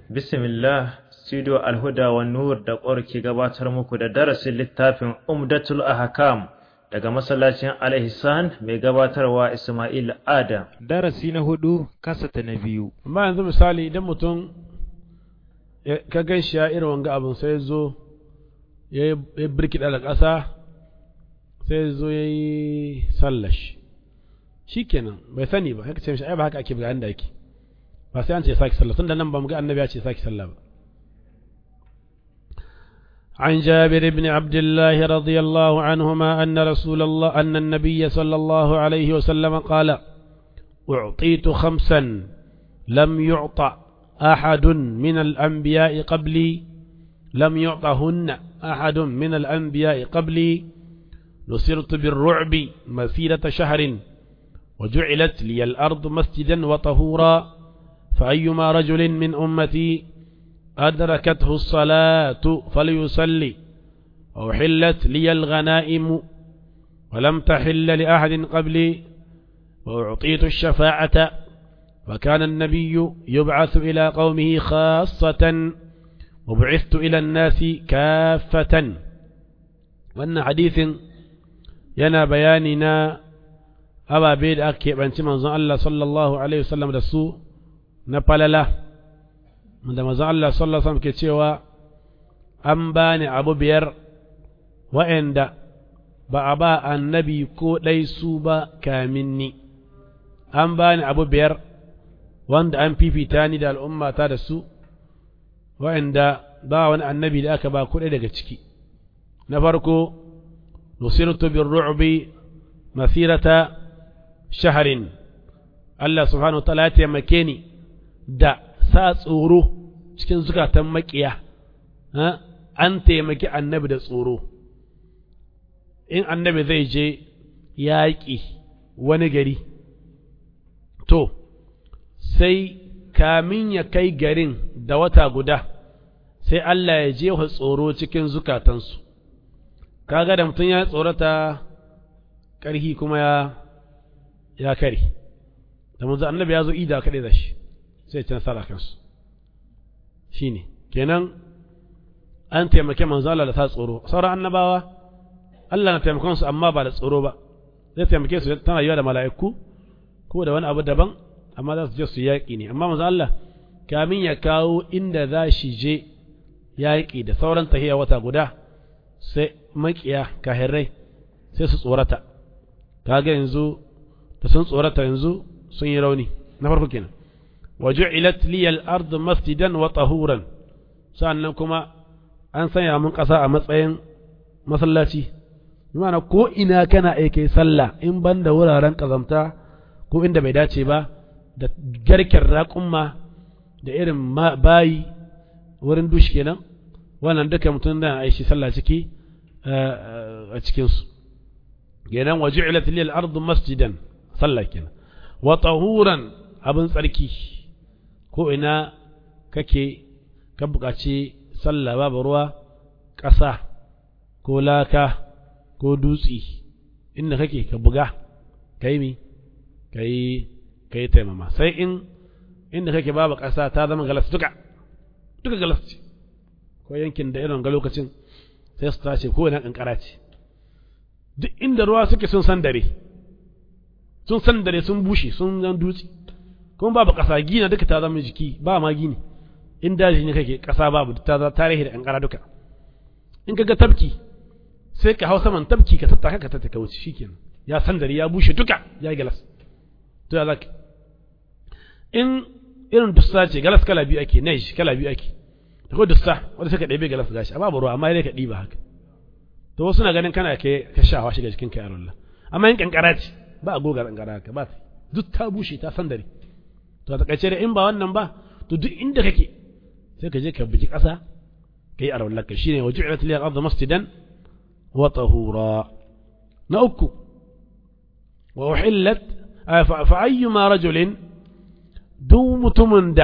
Bismillah, Studio Alhuda wa Nur da ƙwar ke gabatar muku da darasin littafin Umdatul Ahkam daga masallacin Al-Ihsan mai gabatarwa Ismail Adam. Darasi na hudu, kasata na biyu. amma yanzu misali idan mutum ya- ka gan shi ya irin wanga abin sai ya zo ya yi birkiɗa da ƙasa sai ya zo ya yi sallash shi kenan bai sani ba haka ce mishi ai ba haka ake buga inda ake ba sai an ce saki sallah tunda nan ba mu ga annabi ya ce saki sallah ba عن جابر بن عبد الله رضي الله عنهما أن رسول الله أن النبي صلى الله عليه وسلم قال أعطيت خمسا لم يعطى أحد من الأنبياء قبلي لم يعطهن أحد من الأنبياء قبلي نصرت بالرعب مسيرة شهر وجعلت لي الأرض مسجدا وطهورا فأيما رجل من أمتي أدركته الصلاة فليصلي وأحلت لي الغنائم ولم تحل لأحد قبلي وأعطيت الشفاعة وكان النبي يبعث إلى قومه خاصة وبعثت إلى الناس كافة وأن حديث ينا بياننا أبا بيد أكي بنت منظر الله صلى الله عليه وسلم رسول نبال له من منظر الله صلى الله عليه وسلم كتشيوا أنباني أبو بير وإن بأبا النبي كو ليسوا با كامني أنباني أبو بير wanda an fifita ni da al'ummata da su wa'anda ba wani annabi da aka ba kuɗi daga ciki na farko nusirtu bin ru'bi masirata shaharin Allah subhanahu ta'ala ya taimake ni da sa tsoro cikin zukatan makiya an taimaki annabi da tsoro in annabi zai je yaƙi wani gari to sai kamin ya kai garin da wata guda sai Allah ya jefa tsoro cikin zukatansu kaga da mutum ya tsorata ƙarhi kuma ya ya kare da manzo annabi ya zo ida kaɗai da shi sai can sara kansu shine kenan an taimake manzo Allah da sa tsoro sauran annabawa Allah na taimakon su amma ba da tsoro ba zai taimake su tana yiwa da mala'iku ko da wani abu daban amma za su je su yaƙi ne amma manzo Allah kamin ya kawo inda za shi je yaƙi da sauran tahiya wata guda sai makiya kahirrai sai su tsorata kaga yanzu da sun tsorata yanzu sun yi rauni na farko kenan wa ju'ilat liyal ard masjidan wa tahuran sannan kuma an sanya mun ƙasa a matsayin masallaci mana ko ina kana aike sallah in banda wuraren kazamta ko inda bai dace ba da garken raƙumma da irin bayi wurin dushi kenan wannan duka mutum da aishi sallah ciki a cikinsu kenan wa ju'ilat lil ardu masjidan sallah kenan wa tahuran abin tsarki ko ina kake ka buƙaci sallah babu ruwa ƙasa ko laka ko dutse inda kake ka buga kai mi kai ka yi taimama sai in inda kake babu ƙasa ta zama galas duka duka galas ce ko yankin da irin ga lokacin sai su tace ko ina kankara ce duk inda ruwa suke sun san dare sun san dare sun bushe sun zan dutse kuma babu ƙasa gina duka ta zama jiki ba ma gini in daji ne kake ƙasa babu ta zama tarihi da kankara duka in kaga tabki sai ka hau saman tabki ka tattaka ka tattaka wuce shikenan ya san dare ya bushe duka ya yi galas to ya zaka in irin dussa ce galas kala biyu ake nai kala biyu ake da ko dussa wanda suka ɗebe galas gashi amma ba ruwa amma dai ka ɗiba haka to wasu na ganin kana ke ka shawa shiga jikin ka yaron amma in kankara ce ba a goga kankara haka ba duk ta bushe ta san dare to a takaice da in ba wannan ba to duk inda kake sai ka je ka biji ƙasa ka yi aron lakka shine wa ju'ilat lil ardi masjidan wa tahura na uku wa uhillat fa ayyuma rajulin duk mutumin da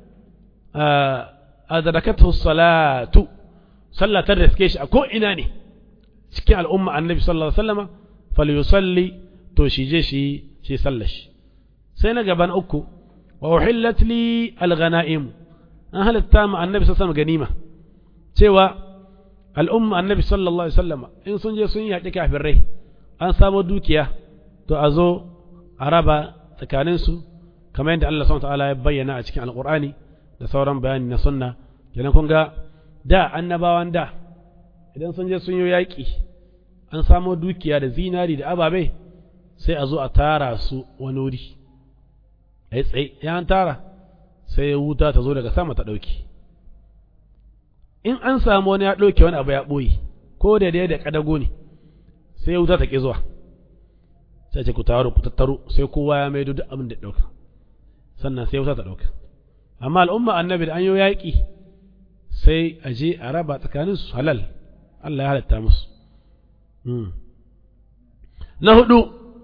adrakathu salatu sallah ta riske shi a ko ina ne cikin al'umma annabi sallallahu alaihi wasallama falyusalli to shi je shi shi sallar shi sai na gaban uku wa uhillat li alghanaim an halitta ma annabi sallallahu ganima cewa al'umma annabi sallallahu alaihi wasallam in sun je sun yaƙi kafirai an samo dukiya to a zo a raba tsakaninsu kamar yadda Allah subhanahu ta'ala ya bayyana a cikin alqur'ani da sauran bayani na sunna kenan kun ga da annabawan da idan sun je sun yi yaƙi an samo dukiya da zinari da ababe sai a zo a tara su wani wuri a yi tsaye ya an tara sai wuta ta zo daga sama ta ɗauki in an samu wani ya ɗauke wani abu ya ɓoye ko da da ƙadago ne sai wuta ta ƙi zuwa sai ce ku taru ku tattaru sai kowa ya maido duk abin da ɗauka sannan sai wuta ta ɗauka amma al'umma annabi da an yi yaƙi sai a je a raba tsakanin su halal Allah ya halatta musu na hudu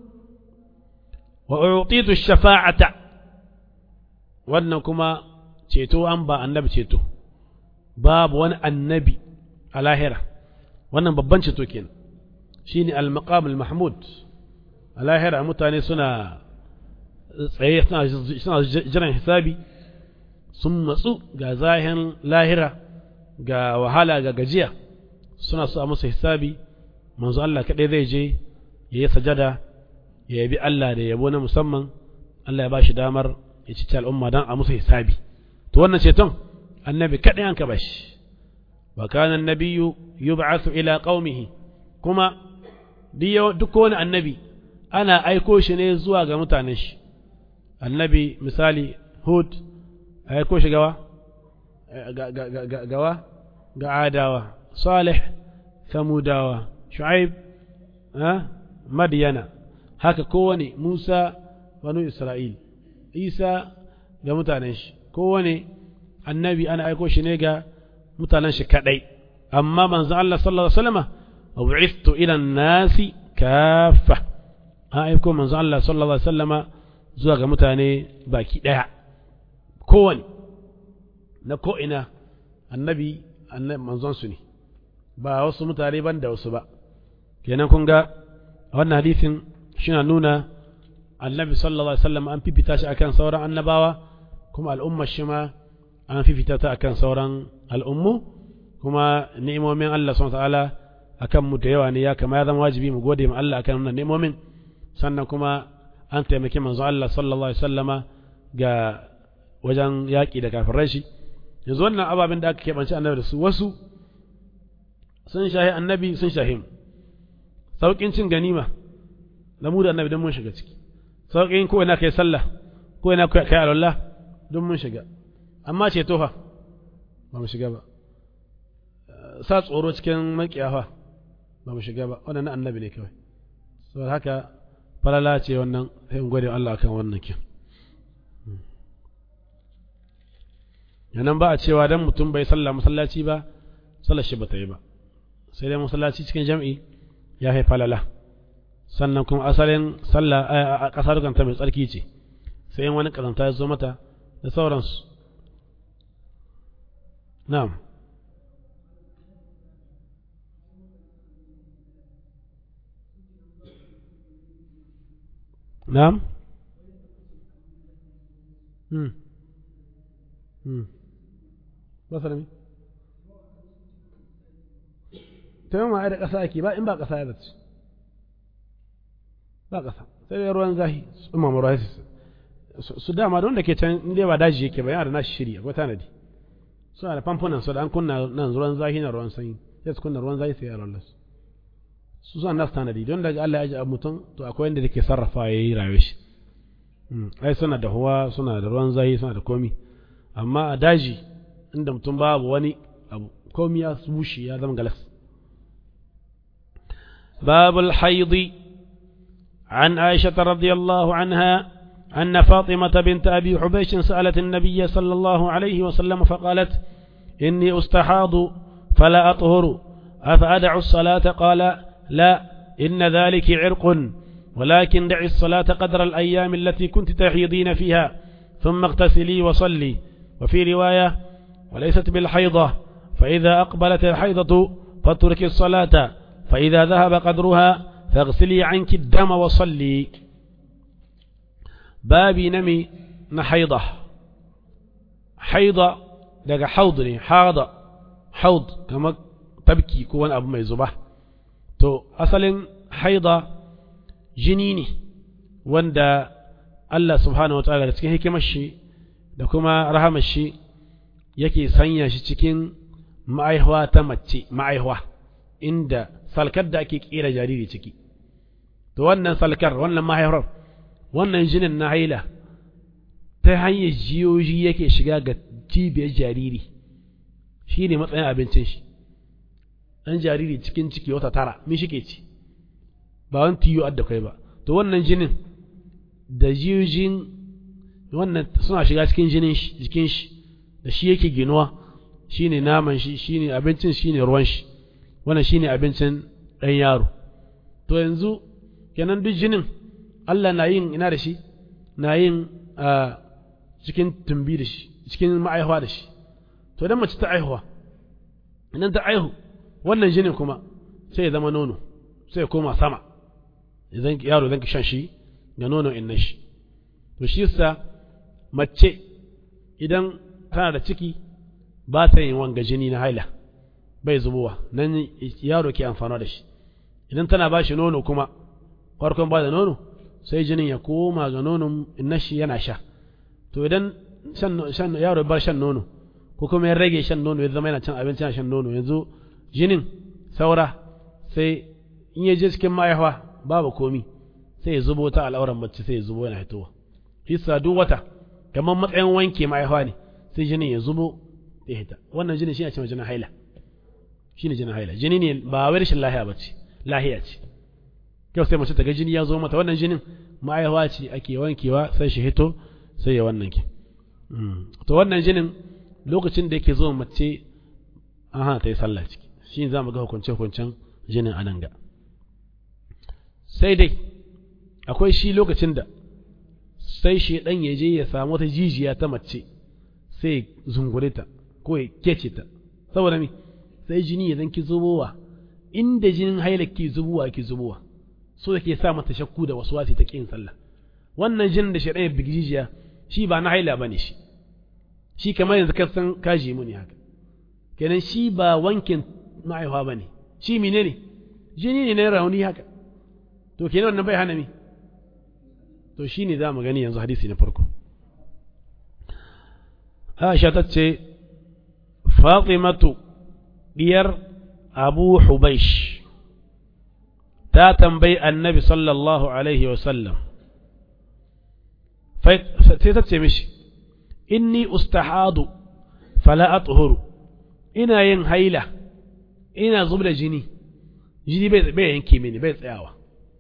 wa utitu shafa'ata wannan kuma ceto an ba annabi ceto babu wani annabi a lahira wannan babban ceto kenan shine al-maqam al-mahmud a lahira mutane suna tsaye suna jiran hisabi sun matsu ga zahin lahira ga wahala ga gajiya suna so a musu hisabi manzo Allah kaɗai zai je ya yi sajada ya yabi Allah da yabo na musamman Allah ya ba shi damar ya ci al'umma don a musu hisabi to wannan ceton annabi kaɗai an kaba shi wa kana annabiyyu yub'athu ila qaumihi kuma duk wani annabi ana aiko shi ne zuwa ga mutanen shi annabi misali hud aiko shi gawa gawa ga adawa salih samudawa shu'aib madiyana haka kowane musa banu isra'il isa ga mutanen shi kowane annabi ana aiko shi ne ga mutanen shi kadai amma manzo Allah sallallahu alaihi wasallam bu'ithtu ila nasi kaffa an aiko manzo Allah sallallahu alaihi wasallama zuwa ga mutane baki daya kowane na ko'ina annabi annabi manzon su ne ba wasu mutane ban da wasu ba kenan kun ga wannan hadisin shina nuna annabi sallallahu alaihi wasallam an fifita shi akan sauran annabawa kuma al'umma shi ma an fifita ta akan sauran al'ummu kuma ni'imomin Allah subhanahu ta'ala akan mu da yawa ne ya kama ya zama wajibi mu gode ma Allah akan wannan ni'imomin sannan kuma an taimaki manzo Allah sallallahu alaihi wasallama ga wajen yaƙi da kafirai shi yanzu wannan ababen da aka keɓance annabi da su wasu sun shahi annabi sun shahi mu sauƙin cin ganima da mu da annabi don mun shiga ciki sauƙin ko ina kai sallah ko ina kai alwallah don mun shiga amma ce tofa ba mu shiga ba sa tsoro cikin makiyafa ba mu shiga ba wannan na annabi ne kawai saboda haka falala ce wannan sai in gode Allah kan wannan kin yanan ba a cewa dan mutum bai sallah masallaci ba sallar shi bata yi ba sai dai masallaci cikin jam'i ya haifa falala sannan kuma asalin sallah a ƙasa dukanta mai tsarki ce sai yin wani ƙazanta ya zo mata da sauransu na'am na'am hmm hmm ba salami ta yi da ƙasa ake ba in ba ƙasa ya zace ba ƙasa sai dai ruwan zahi su ɗumama ruwa su dama don da ke can inda ba daji yake ba yana da nashi shiri akwai tanadi suna da famfunan su da an kunna nan ruwan zahi na ruwan sanyi sai su kunna ruwan zahi sai ya rollas su suna nasu tanadi don daga Allah ya ji abu mutum to akwai yadda da ke sarrafa ya yi rayuwar shi ai suna da huwa suna da ruwan zahi suna da komi amma a daji inda mutum babu wani abu komi ya bushe ya zama galas باب الحيض عن عائشة رضي الله عنها أن فاطمة بنت أبي حبيش سألت النبي صلى الله عليه وسلم فقالت إني أستحاض فلا أطهر أفأدع الصلاة قال لا إن ذلك عرق ولكن دعي الصلاة قدر الأيام التي كنت تحيضين فيها ثم اغتسلي وصلي وفي رواية وليست بالحيضة فإذا أقبلت الحيضة فاترك الصلاة فإذا ذهب قدرها فاغسلي عنك الدم وصلي بابي نمي نحيضة حيضة daga haud ne hada haud kamar tabki ko wani abu mai zuba to asalin haida jini ne wanda Allah subhanahu wa ta'ala da cikin hikimar shi da kuma rahamar shi yake sanya shi cikin ma'aihwa ta mace ma'aihwa inda salkar da ake kera jariri ciki to wannan salkar wannan mahaifar wannan jinin na haila ta hanyar jiyoyi yake shiga ga cibiyar jariri shi ne matsayin abincin shi ɗan jariri cikin ciki wata tara min shi ke ci ba wani tiyo adda kai ba to wannan jinin da jiyoyin wannan suna shiga cikin jinin shi jikin shi da shi yake ginuwa shine naman shi shine abincin shine ruwan shi wannan shine abincin ɗan yaro to yanzu kenan duk jinin Allah na yin ina da shi na yin cikin tumbi da shi cikin ma'aihuwa da shi to idan mace ta aihuwa idan ta aihu wannan jinin kuma sai ya zama nono sai ya koma sama idan yaro idan ka shan shi ga nono in shi to shi yasa mace idan tana da ciki ba ta yin wanga jini na haila bai zubowa nan yaro ke amfana da shi idan tana ba shi nono kuma farkon ba da nono sai jinin ya koma ga nonon shi yana sha to idan shan yaro bar shan nono ko kuma ya rage shan nono ya zama yana cin abinci yana shan nono yanzu jinin saura sai in ya je cikin ma'aihuwa babu komi sai ya zubo ta al'auran mace sai ya zubo yana hitowa hissa duk wata kamar matsayin wanke ma'aihuwa ne sai jinin ya zubo ya hita wannan jinin shi ne cewa jinin haila shi ne jinin haila jini ne ba wai rashin lahiya ba ce lahiya ce kyau sai mace ta ga jini ya zo mata wannan jinin ma'aihuwa ce ake wankewa sai shi hito sai ya wannan ke to wannan jinin lokacin da yake zuwa mace an hana ta yi sallah ciki shi za mu ga hukunce hukuncen jinin anan ga sai dai akwai shi lokacin da sai shi dan ya je ya samu wata jijiya ta mace sai zungure ta ko ya kece ta saboda me sai jini ya zanki zubowa inda jinin haila ke zubowa ke zubowa so da ke sa mata shakku da wasu wasi ta kin sallah wannan jinin da shaɗan ya bigi jijiya shi ba na haila bane shi shi kamar yanzu ka san kaji mu ne haka kenan shi ba wankin ma'aihuwa bane shi mine ne jini ne na rauni haka to kenan wannan bai hana mi to shi ne za mu gani yanzu hadisi na farko Aisha ta ce Fatimatu diyar Abu Hubaish ta tambayi annabi sallallahu alaihi wasallam sai ta ce mishi inni ustahadu fala athuru ina yin haila ina zub da jini jini bai yanke mini bai tsayawa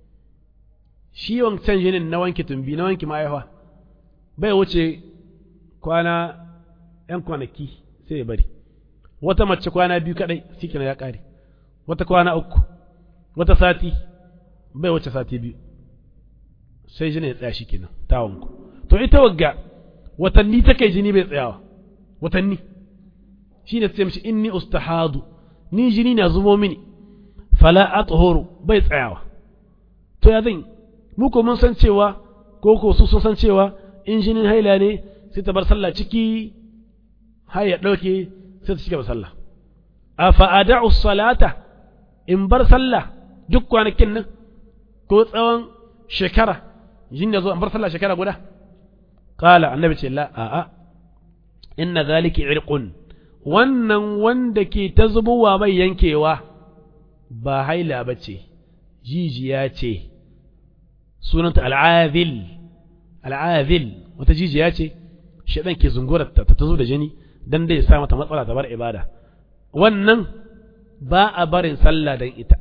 shi wancan jinin na wanke tumbi na wanke ma'aifa bai wuce kwana ‘yan kwanaki sai ya bari wata mace kwana biyu kadai shi ya kare wata kwana uku wata sati bai wuce sati biyu sai jini ya tsaya shi kenan tawonku to ita wagga watanni ta kai jini bai tsayawa watanni shi ne sai mishi inni ustahadu ni jini na zubo mini fala athuru bai tsayawa to ya zan mu ko mun san cewa ko ko su sun san cewa in jinin haila ne sai ta bar sallah ciki har ya dauke sai ta cigaba sallah afa ada'u salata in bar sallah duk kwanakin nan ko tsawon shekara jin da zo in bar sallah shekara guda qala annabi ce la a'a inna zalika irqun wannan wanda ke ta zubowa mai yankewa ba haila bace jijiya ce sunanta al'adhil al'adhil wata jijiya ce shaɗan ke zungurar ta ta zo da jini dan dai sa mata matsala ta bar ibada wannan ba a barin sallah dan ita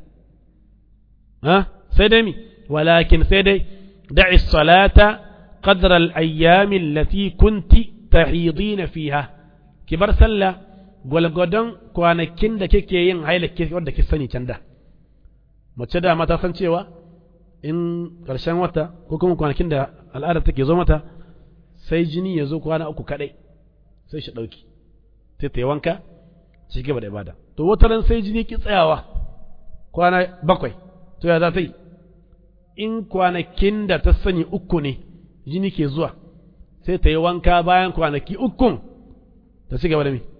ha sai dai mi walakin sai dai da'i salata qadra al-ayyam allati kunti tahidina fiha ki bar sallah gwalgwadon kwanakin da kike yin haila wanda ki sani can da mace da mata san cewa in ƙarshen wata ko kuma kwanakin da al'adar take zo mata sai jini ya zo kwana uku kadai sai shi ɗauki sai ta yi wanka ci gaba da ibada to wata ran sai jini ki tsayawa kwana bakwai to ya za ta yi in kwanakin da ta sani uku ne jini ke zuwa sai ta yi wanka bayan kwanaki ukun ta ci gaba da mi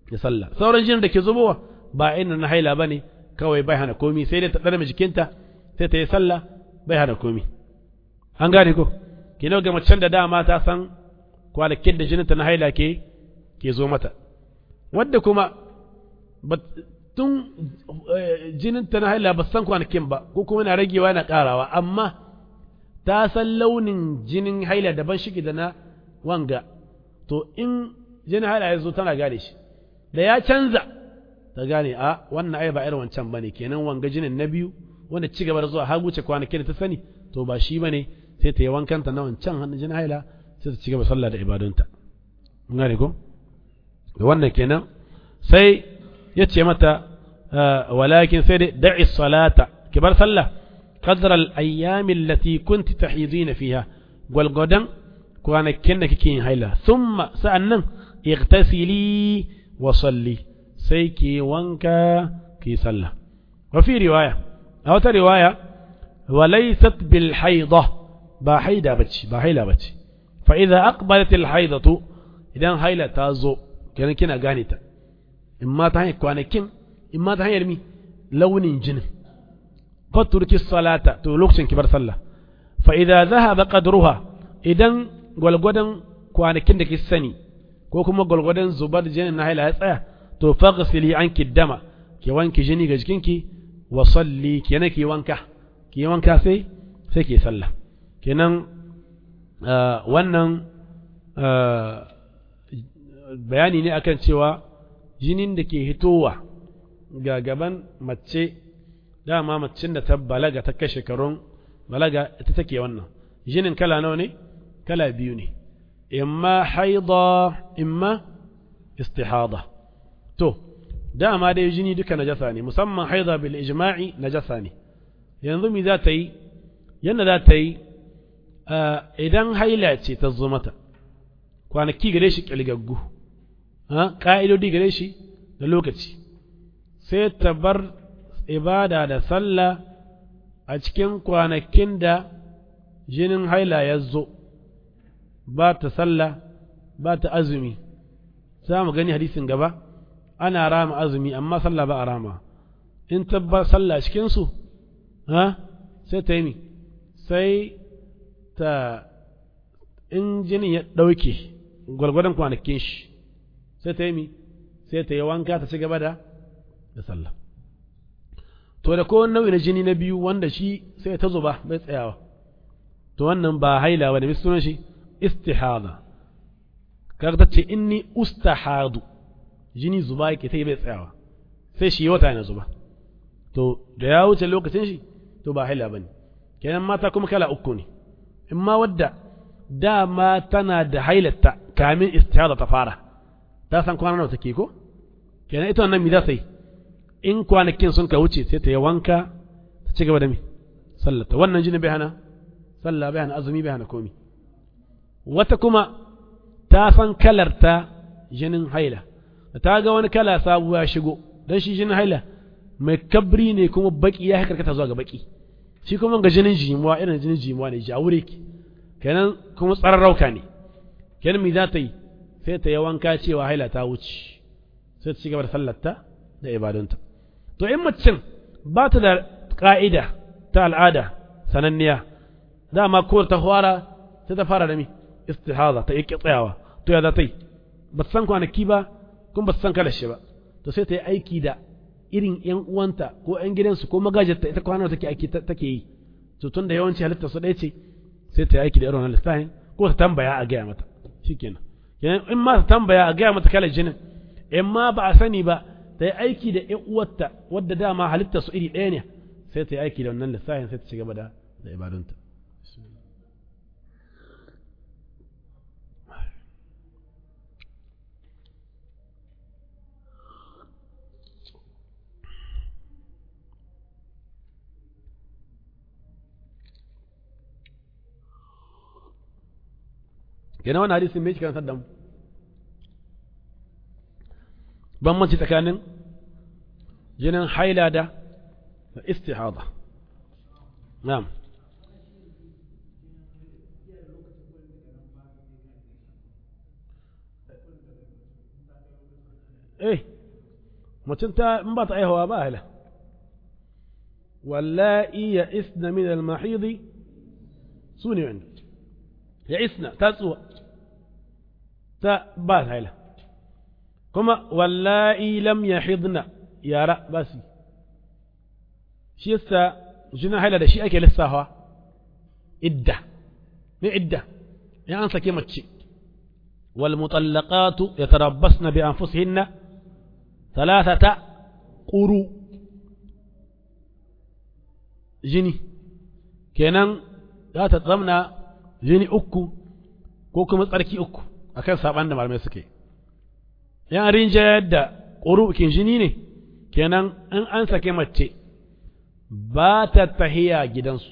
ya sallah sauran jinin da ke zubowa ba irin na haila bane kawai bai hana komi sai dai ta ɗarme jikinta sai ta yi sallah bai hana komi an gane ko kina ga macen da dama ta san kwanakin da jininta na haila ke ke zo mata wadda kuma tun jininta na haila ba san kwanakin ba ko kuma na ragewa na karawa amma ta san launin jinin haila daban shi da na wanga to in jinin haila ya zo tana gane shi da ya canza ta gane a wannan ai ba irin wancan bane kenan wanga jinin na biyu wanda ci gaba da zuwa har wuce kwanakin da ta sani to ba shi bane sai ta yi wankanta na wancan hannun jinin haila sai ta ci gaba sallah da ibadunta gane ko wannan kenan sai ya ce mata walakin sai dai da'i salata ki bar sallah qadra al-ayyam allati kunti tahidina fiha gwalgwadan kwanakin da kike yin haila thumma sa'annan igtasili wa salli sai ki wanka ki sallah wa fi riwaya a wata riwaya وليست بالحيضة با حيدة بتش با حيلة بتش فإذا أقبلت الحيضة إذا حيلة تازو كان كنا غانيتا إما تهي كوانكين إما تهي يرمي لون جن فترك الصلاة تولوكسن كبر صلى فإذا ذهب قدرها إذا gwalgwadon kwanakin da ke sani ko kuma gwalgwadon zubar jinin na haila ya tsaya to faghsili anki dama ki wanke jini ga jikinki wa salli kenan ki wanka ki wanka sai sai ki sallah kenan wannan bayani ne akan cewa jinin da ke hitowa ga gaban mace dama macin da ta balaga ta kai shekarun balaga ita take wannan jinin kala nawa ne kala biyu ne imma haida imma istihada to dama dai jini duka najasa ne musamman haida bil ijma'i najasa ne yanzu mi za ta yi yadda za ta yi idan haila ce ta zo mata kwanaki gare shi ƙilgaggu ƙa'idodi gare shi da lokaci sai ta bar ibada da sallah a cikin kwanakin da jinin haila ya zo ba ta sallah ba ta azumi za mu gani hadisin gaba ana rama azumi amma sallah ba a rama in ta bar sallah cikinsu ha sai ta yi mi sai ta in jinin ya ɗauke gwargwadon kwanakin shi sai ta yi mi sai ta yi wanka ta ci gaba da da sallah to da kowane nau'i na jini na biyu wanda shi sai ta zuba bai tsayawa to wannan ba haila ba da mai sunan shi istihada kaga ta ce inni ustahadu jini zuba yake ta yi bai tsayawa sai shi wata yana zuba to da ya wuce lokacin shi to ba haila bane kenan mata kuma kala uku ne in ma wadda dama tana da hailatta kamin istihada ta fara ta san kwana nawa take ko kenan ita wannan mi za ta yi in kwanakin sun ka wuce sai ta yi wanka ta ci gaba da mi sallata wannan jini bai hana sallah bai hana azumi bai hana komi wata kuma ta san kalar ta jinin haila da ta ga wani kala sabu ya shigo dan shi jinin haila mai kabri ne kuma baki ya karkata zuwa ga baki shi kuma ga jinin jimuwa irin jinin jimuwa ne jawure ki kenan kuma tsararrauka ne kenan mi za ta yi sai ta yi wanka cewa haila ta wuce sai ta ci gaba da sallarta da ibadunta to in macin ba ta da ka'ida ta al'ada sananniya dama ko ta fara sai ta fara da mi istihaza ta yake tsayawa to ya za ta yi ba san kwanaki ba kuma ba san kalashe ba to sai ta yi aiki da irin ‘yan uwanta ko ‘yan gidansu ko magajinta ita kwanar take aiki take yi to tun da yawanci halitta su ɗaya ce sai ta yi aiki da irin wannan lissafin ko ta tambaya a gaya mata shikenan kenan in ma ta tambaya a gaya mata kalar jinin in ma ba a sani ba ta yi aiki da ‘yan uwarta wadda dama halitta su iri ɗaya ne sai ta yi aiki da wannan lissafin sai ta ci gaba da da ibadunta kenan wannan hadisin me yake karantar da mu bambanci tsakanin jinin haila da istihada na'am eh mutum ta in ba ta aihawa ba haila wallahi ya isna min al-mahidi su ne wanda ya isna ta tsuwa ta ba ta haila kuma wallahi lam yahidna yara ba su shi yasa jinin haila da shi ake lissafa idda ne idda ya an sake mace wal mutallaqatu yatarabbasna bi anfusihinna thalathata quru jini kenan za ta zamna jini uku ko kuma tsarki uku akan saban da malamai suke yan rinjayar da ƙuru kin jini ne kenan in an sake mace ba ta tahiya gidansu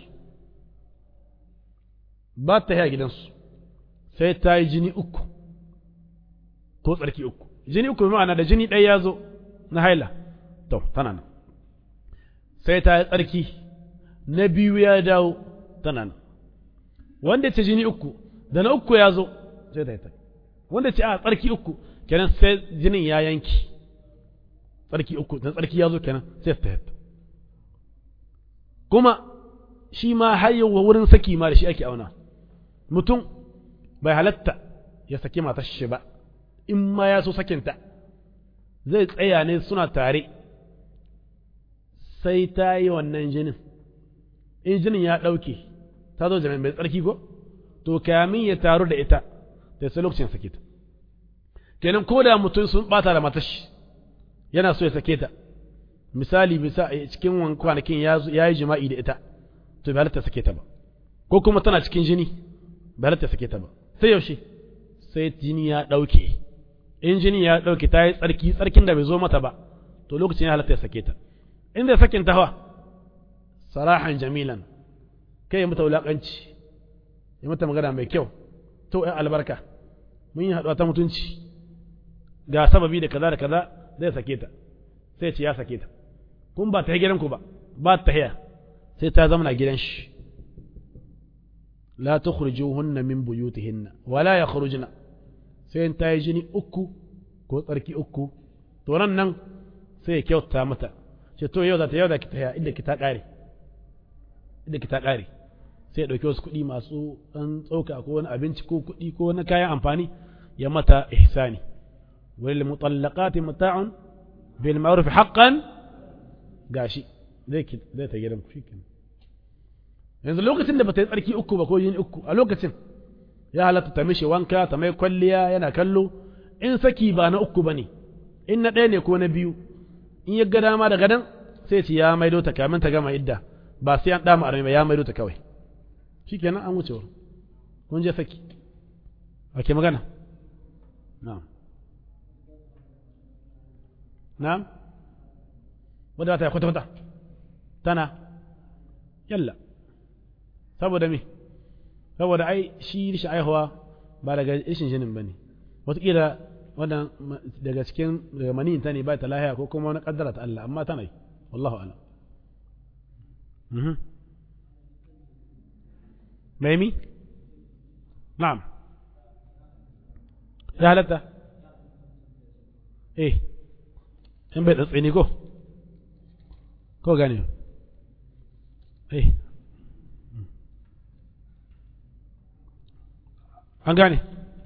ba ta tahiya gidansu sai ta yi jini uku ko tsarki uku jini uku ma'ana da jini ɗaya ya zo na haila to tana nan sai ta yi tsarki na biyu ya dawo tana nan wanda ce jini uku da na uku ya zo sai ta yi ta wanda ce a tsarki uku kenan sai jinin ya yanki tsarki uku dan tsarki ya zo kenan sai ta yi kuma shi ma har yau wurin saki ma da shi ake auna mutum bai halatta ya saki matar shi ba in ma ya so sakinta zai tsaya ne suna tare sai ta yi wannan jinin in jinin ya ɗauke ta zo jami'in mai tsarki ko to kamin ya taru da ita da sai lokacin sake ta kenan ko da mutum sun bata da matashi yana so ya sake ta misali bisa cikin kwanakin ya yi jima'i da ita to bai halatta sake ta ba ko kuma tana cikin jini bai halatta sake ta ba sai yaushe sai jini ya ɗauke in jini ya ɗauke ta yi tsarki tsarkin da bai zo mata ba to lokacin ya halatta ya sake ta inda sakin ta hawa sarahan jamilan kai ya mata wulaƙanci ya mata magana mai kyau to ya albarka mun yi haɗuwa ta mutunci ga sababi da kaza da kaza zai sake ta sai ce ya sake ta kun ba ta yi gidanku ba ba ta haya sai ta zama na gidan shi la tukhrijuhunna min buyutihinna wala yakhrujna sai ta yi jini uku ko tsarki uku to nan nan sai ya kyauta mata ce to yau za ta yau da ki ta haya inda ki ta ƙare inda ki ta ƙare sai ya ɗauki wasu kuɗi masu ɗan tsoka ko wani abinci ko kuɗi ko wani kayan amfani ya mata ihsani wal mutallaqati mata'un bil ma'ruf haqqan gashi zai ki zai ta gidan ku shikenan yanzu lokacin da bata yi tsarki uku ba ko yin uku a lokacin ya halatta ta mishi wanka ta mai kwalliya yana kallo in saki ba na uku bane in na ɗaya ne ko na biyu in ya ga dama da gadan sai ce ya maido ta kamin ta gama idda ba sai an dama arme ba ya maido ta kawai shikenan an wuce wurin kun je saki ake magana na'am na'am wadda ta yi kwata-kwata tana yalla saboda me saboda ai shi rishin aihuwa ba daga rishin jinin ba ne wataƙila wannan daga cikin daga maniyin ta ne ba ta lahiya ko kuma wani ƙaddara ta Allah amma tana yi wallahu alam Maimi? Na'am. Ya halatta? Eh, in bai tsatsini ko? Ko gane? Eh. An gane?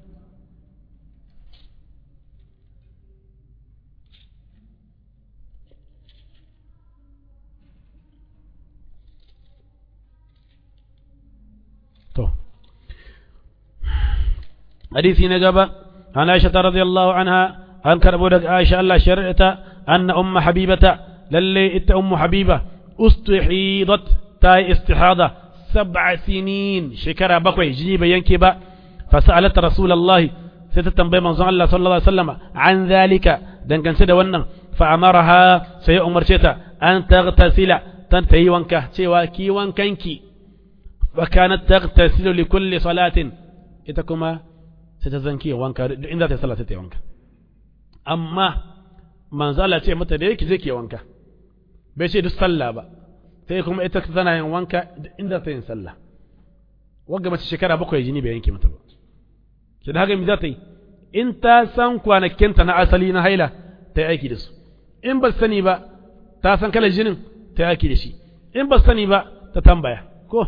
To. حديثي نجبة عن عائشة رضي الله عنها أن كربودك عائشة الله شرعت أن أم حبيبة للي إت أم حبيبة استحيضت تاي استحاضة سبع سنين شكرا بقوي جنيبا ينكبا فسألت رسول الله ستتنبي من الله صلى الله عليه وسلم عن ذلك دن كان سيدا ونن فأمرها سي أمر شتا أن تغتسل تنتهي وانكه سوى كي وانكنكي وكانت تغتسل لكل صلاة إتكما ستزنكي وانكا إن ذات صلاة ستي وانكا أما من زالة تي متى ديك زيكي وانكا بيشي دو صلى با sai kuma ita tana yin wanka inda ta yin sallah wagga mace shekara bakwai jini bai yanke mata ba ki da haka mi za ta yi in ta san kwanakinta na asali na haila ta yi aiki da su in ba sani ba ta san kalar jinin ta yi aiki da shi in ba sani ba ta tambaya ko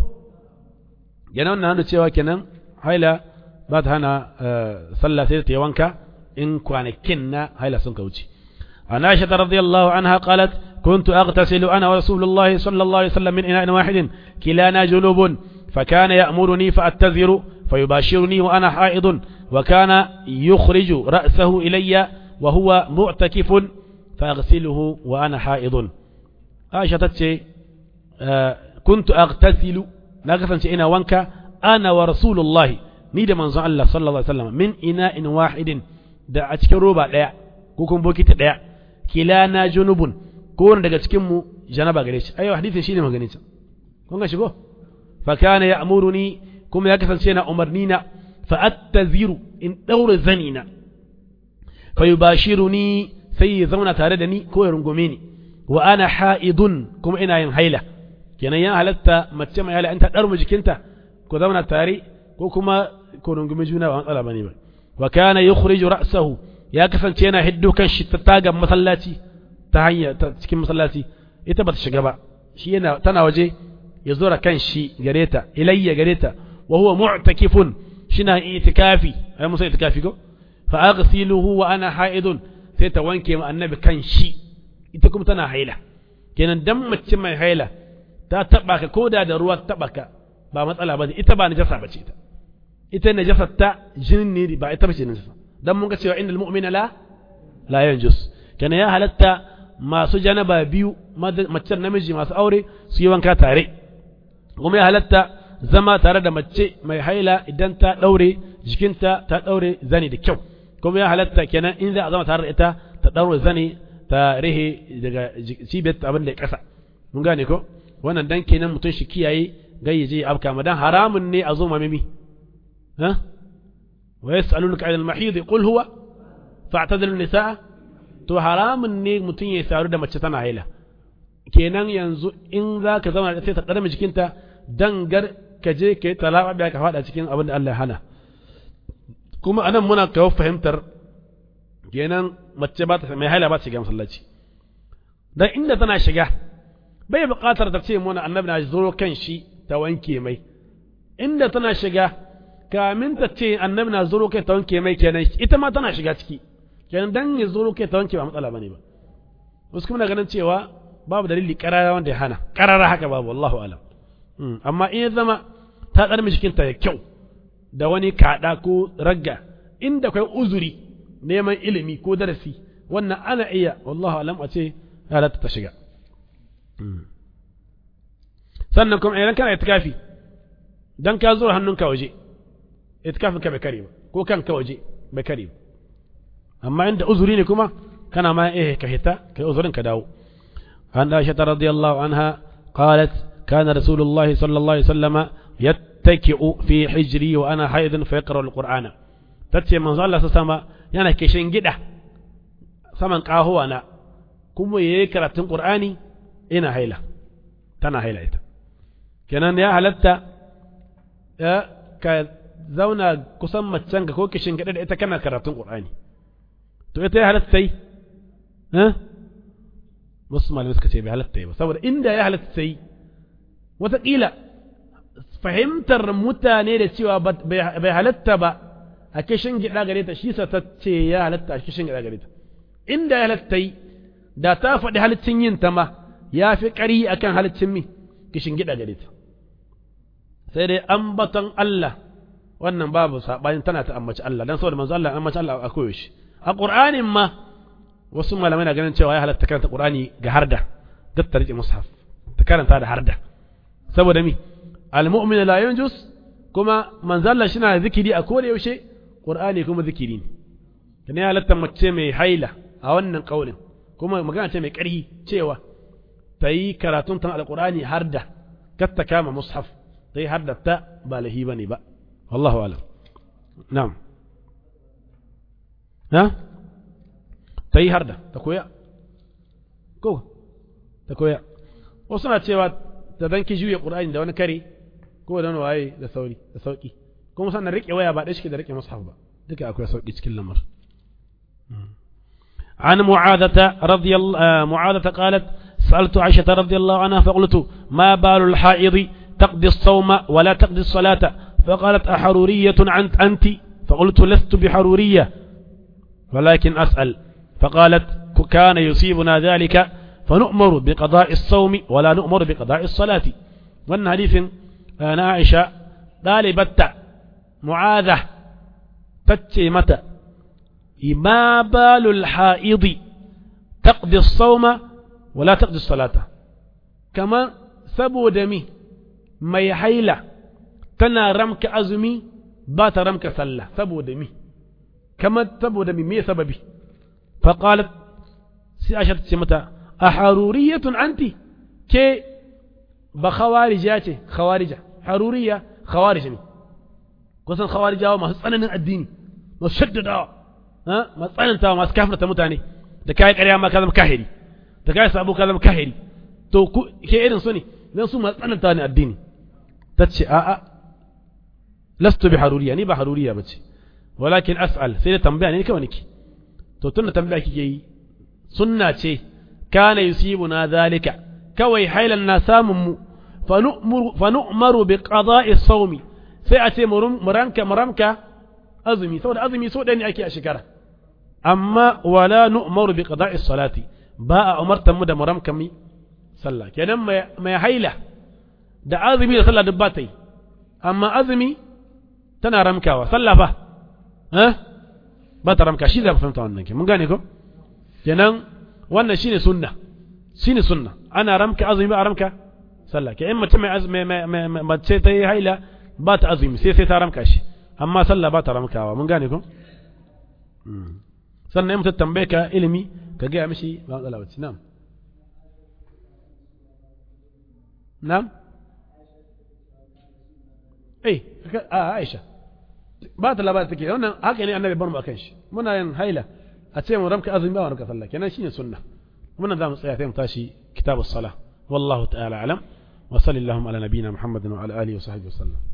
yana wannan hannu cewa kenan haila ba ta hana sallah sai ta yi wanka in kwanakin na haila sun ka wuce عن عائشة رضي الله عنها قالت كنت أغتسل أنا ورسول الله صلى الله عليه وسلم من إناء واحد كلانا جنوب فكان يأمرني فأتذر فيباشرني وأنا حائض وكان يخرج رأسه إلي وهو معتكف فأغسله وأنا حائض عائشة تتشي آه كنت أغتسل نغسل إنا وانك أنا ورسول الله نيد من الله صلى الله عليه وسلم من إناء واحد da a cikin roba ɗaya ko kuma bokiti ɗaya kilana junubun ko wani daga cikin mu janaba gare shi ayo hadisin shine maganin sa kun ga shigo fa kana ya'muruni kuma ya kasance yana umarni na fa attaziru in daura zanina fa yubashiruni sai ya zauna tare da ni ko ya rungume ni wa ana ha'idun kuma ina yin haila kenan ya halatta mace mai haila in ta darmu jikinta ko zauna tare ko kuma ko rungume juna ba matsala bane ba wa kana yukhriju ra'sahu ya kasance yana hiddo kan shi ta tagan masallaci ta hanya ta cikin masallaci ita ba ta shiga ba shi yana tana waje ya zura kan shi gare ta ilayya gare ta wa huwa mu'takifun shina itikafi ai musa itikafi ko fa aghsiluhu wa ana haidun sai ta wanke ma annabi kan shi ita kuma tana haila kenan dan mace mai haila ta taba ka koda da ruwa taba ka ba matsala ba ita ba najasa bace ita ita najasa ta jinin ne ba ita bace najasa dan mun ga cewa innal mu'mina la la yanjus kenan ya halatta masu janaba biyu mace namiji masu aure su yi wanka tare kuma ya halatta zama tare da mace mai haila idan ta daure jikinta ta daure zani da kyau kuma ya halatta kenan in za a zama tare da ita ta daure zani ta rihe daga cibiyar abin da ya kasa mun gane ko wannan dan kenan mutum shi kiyaye gayyaje ya afka madan haramun ne a zo mamimi ha wa yas'alunaka 'anil mahid qul huwa fa'tadilu nisaa to haramun ne mutum ya saru da mace tana haila kenan yanzu in za ka zama da sai ta ɗarmi jikinta dangar ka je ka yi talaba da ka faɗa cikin abin da Allah ya hana kuma anan muna kawo fahimtar kenan mace ba ta mai haila ba ta shiga masallaci dan inda tana shiga bai buƙatar ta ce muna annabi na zo kan shi ta wanke mai inda tana shiga kamin ta ce annabi na zo kai ta wanke mai kenan ita ma tana shiga ciki kenan dan ya zo kai ta wanke ba matsala bane ba wasu kuma na ganin cewa babu dalili karara wanda ya hana karara haka babu wallahu alam amma in ya zama ta tsarmi jikinta ya kyau da wani kaɗa ko ragga inda kai uzuri neman ilimi ko darasi wannan ana iya wallahu alam a ce halatta ta shiga sannan kuma idan kana itikafi dan ka zo hannunka waje itikafin ka bai kare ba ko kanka waje bai kare ba amma inda uzuri ne kuma kana ma eh ka hita kai uzurin ka dawo an Aisha radiyallahu anha qalat kana rasulullah sallallahu alaihi wasallam yattaki'u fi hijri wa ana haidun fa yaqra alqur'ana tace manzo Allah sama yana kishin gida saman kahuwa na kuma yayi karatun qur'ani ina haila tana haila ita kenan ya halatta ya ka zauna kusan macen ka ko kishin gida da ita kana karatun qur'ani to ita ya halatta yi wasu malamai suka ce bai halatta yi ba saboda inda ya halatta yi wataƙila fahimtar mutane da cewa bai halatta ba a kishin gida gare ta shi sa ta ce ya halatta a kishin gida gare ta inda ya halatta yi da ta faɗi halittin yin ta ma ya fi ƙari akan halittin mi kishin gida gare ta sai dai ambaton Allah wannan babu saɓani tana ta ambaci Allah dan saboda manzo Allah ambaci Allah a koyaushe a ƙur'anin ma wasu malamai na ganin cewa ya halatta karanta ƙur'ani ga harda duk ta riƙe mushaf ta karanta da harda saboda mi al-mu'min la yanjus kuma manzalla shi na zikiri a koda yaushe ƙur'ani kuma zikiri ne kana ya halatta mace mai haila a wannan kaulin kuma magana ce mai ƙarfi cewa ta yi karatun tan al-ƙur'ani harda kar ta kama mushaf ta yi harda ta ba lahi bane ba wallahu alam na'am ha ta yi harda ta koya ko ta koya wasu na cewa ta dan ki juya qur'ani da wani kare ko da wani waye da sauri da sauki kuma sannan rike waya ba da shi da rike mushaf ba duka akwai sauki cikin lamar عن معاذة رضي الله معاذة قالت سألت عائشة رضي الله عنها فقلت ما بال الحائض تقضي الصوم ولا تقضي الصلاة فقالت أحرورية أنت أنت فقلت لست بحرورية ولكن أسأل فقالت كان يصيبنا ذلك فنؤمر بقضاء الصوم ولا نؤمر بقضاء الصلاة وأن حديث أنا عائشة طالبت معاذة تتشي متى ما بال الحائض تقضي الصوم ولا تقضي الصلاة كما سبو دمي ما يحيل تنا رمك أزمي بات رمك سلة سبو دمي كما سبو دمي مي سببي فقالت سياشة سمتا أحرورية أنت كي بخوارجات خوارجة حرورية خوارج ne kusan khawarijawa masu tsananin addini masu shaddadawa masu tsanantawa masu kafirta mutane da kayi ƙarya ma ka zama kahiri da kayi sabo ka zama kahiri to ke irin su ne dan su masu tsanantawa ne addini ta ce a'a lastu bi haruriya ni ba haruriya bace walakin as'al sai da tambaya ne kawai nake to tun da tambaya kike yi sunna ce kana yusibuna zalika kawai hailan na samun mu fa nu'maru bi qada'i sawmi sai a ce muranka muranka azumi saboda azumi so ɗaya ne ake a shekara amma wala nu'maru bi qada'i salati ba a umartan mu da muranka mi sallah kenan mai haila da azumi da sallah duk ba ta yi amma azumi tana ramkawa sallah fa eh ba ta ramka shi da fahimta wannan ke mun gane ko kenan wannan shine sunna shine sunna ana ramka azumi ba a ramka sallah ke in mace mai azumi mace ta yi haila ba ta azumi sai sai ta ramka shi amma sallah ba ta ramkawa mun gane ko sannan mutum tambaye ka ilimi ka gaya mishi ba matsala wacce na'am na'am eh a Aisha ba ta labarin take wannan haka ne annabi bar mu akan shi muna yin haila a ce mu ramka azumi ba mu ramka sallah kenan shine sunna muna za mu tsaya sai mu tashi kitabus salah wallahu ta'ala alam wa sallallahu ala nabiyina muhammadin wa ala alihi wa sahbihi wa sallam